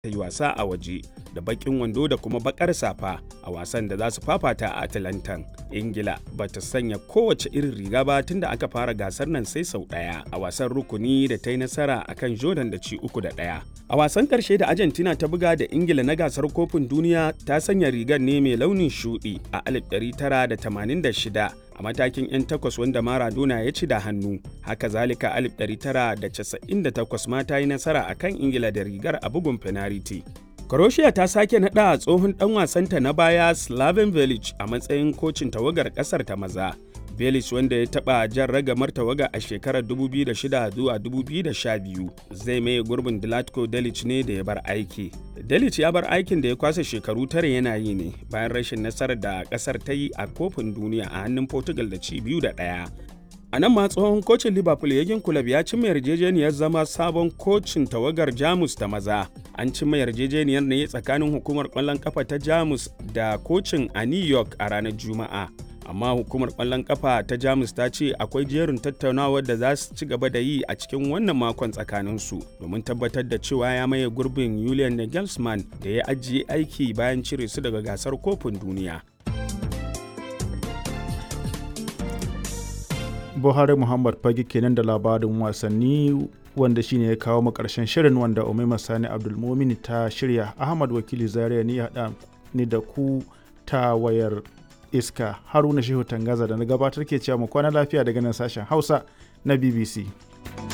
ta yi wasa a waje da bakin wando da kuma bakar safa a wasan da za su fafata a Atalantan. Ingila ba ta sanya kowace irin riga ba tun da aka fara gasar nan sai sau ɗaya a wasan rukuni da ta yi nasara a kan Jordan da ci uku da ɗaya. A wasan ƙarshe da Argentina ta buga da Ingila na gasar kofin duniya ta sanya rigar ne mai launin shuɗi a 1986 a matakin 'yan takwas wanda Maradona ya ci da hannu. Haka zalika 1998 ma ta yi nasara a kan Ingila da rigar a bugun fenariti. Croatia ta sake naɗa tsohon ɗan wasanta na baya Slaven Village a matsayin kocin tawagar ƙasar ta maza. Village wanda ya taɓa jan ragamar tawaga a shekarar 2006 zuwa 2012 zai maye gurbin Dilatko Delic ne da ya bar aiki. Delic ya bar aikin da ya kwasa shekaru tare yana yi ne bayan rashin nasarar da ƙasar ta yi a kofin duniya a hannun Portugal da ci biyu da ɗaya. A nan ma tsohon kocin Liverpool Yagin Kulab ya cimma yarjejeniyar zama sabon kocin tawagar Jamus ta maza. An cimma yarjejeniyar ne tsakanin hukumar ƙwallon kafa ta Jamus da kocin a New York a ranar Juma'a. Amma hukumar ƙwallon kafa ta Jamus ta ce akwai jerin tattaunawar da za su ci gaba da yi a cikin wannan makon tsakaninsu domin tabbatar da cewa ya maye gurbin Julian Nagelsmann da ya ajiye aiki bayan cire su daga gasar kofin duniya. buhari muhammad fage kenan da labarin wasanni wanda shine ya kawo mu karshen shirin wanda umaima sani abdulmumini ta shirya ahmad wakili zaria ni haɗa ni da ku ta wayar iska haruna shehu tangaza da na gabatar ke cewa mu kwana lafiya daga nan sashen hausa na bbc